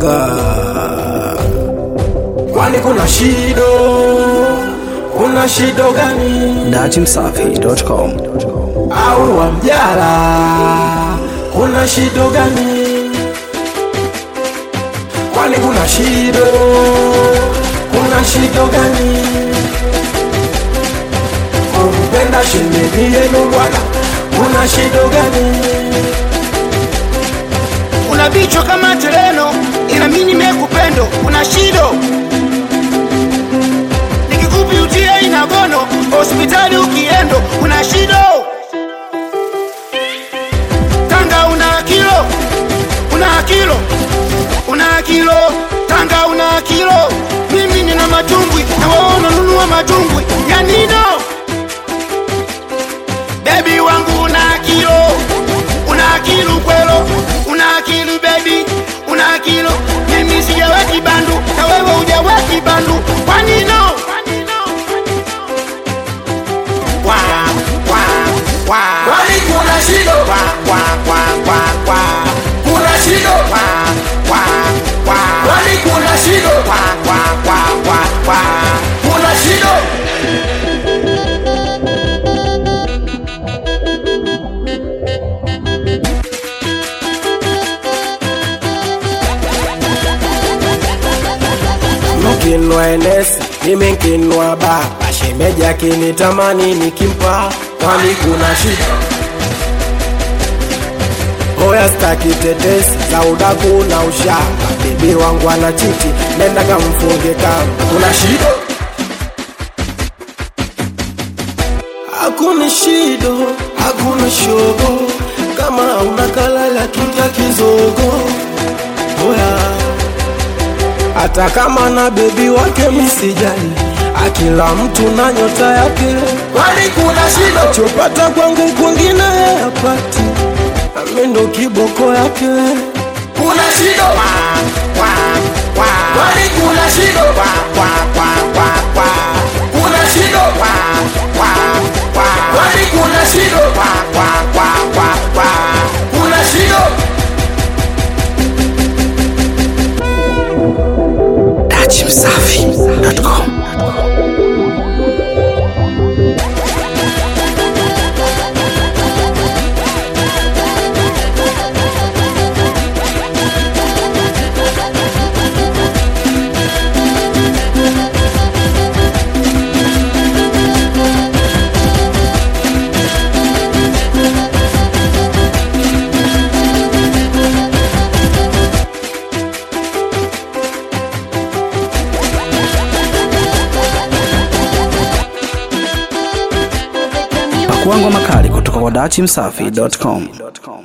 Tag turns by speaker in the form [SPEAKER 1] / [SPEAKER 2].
[SPEAKER 1] Mwanga. Kwani kuna shido? Kuna shido gani?
[SPEAKER 2] Dachimsafi.com.
[SPEAKER 1] Au wa mjara? Kuna shido gani? Kwani kuna shido? Kuna shido gani? Kumpenda shemeji yenu bwana, kuna shido gani?
[SPEAKER 3] una vichwa kama tereno, ila mimi nimekupendo, una shido nikikupi utie inagono, hospitali ukiendo, una shido Tanga una kilo, una kilo, una kilo, Tanga una kilo, mimi nina matumbwi na wewe unanunua matumbwi ya nino Baby wangu una kilo, una kilo kwelo, una kilo baby, una kilo. Mimi sijaweki bandu na wewe hujaweki bandu, kwa nino? Kwa, kwa, kwa.
[SPEAKER 1] Kwani kuna shido?
[SPEAKER 3] Kwa, kwa, kwa, kwa, kwa.
[SPEAKER 1] Kuna shido?
[SPEAKER 3] Kwa, kwa, kwa.
[SPEAKER 1] Kwani kuna shido?
[SPEAKER 3] Kwa, kwa, kwa, kwa, kwa.
[SPEAKER 1] Kuna shido? Mkinwa enesi, mimi nkinwa baba, shemeji akinitamani nikimpa, kwani kuna shida? Hoya staki tetesi za udaku na ushamba, bibi wangu ana chiti, nenda kamfunge kamba, kuna shida? Hakuna shido, hakuna shogo, kama unakalala kinga kizogo. Hoya hata kama na bebi wake misijali, akila mtu na nyota yake. Kwani kuna shida? Chopata kwangu kwingine yapati, nami ndo kiboko yake. Kuna shida?
[SPEAKER 3] Kwa, kwa.
[SPEAKER 1] Kwani kuna shida?
[SPEAKER 3] Kwa, kwa, kwa, kwa, kwa.
[SPEAKER 1] Kuna shida?
[SPEAKER 3] Kwa, kwa, kwa.
[SPEAKER 1] Kwani kuna shida?
[SPEAKER 3] Kwa, kwa, kwa, kwa, kwa.
[SPEAKER 1] Kuna shida?
[SPEAKER 2] Dachimsafi.com. Pakuangwa makali kutoka kwa Dachimsafi.com.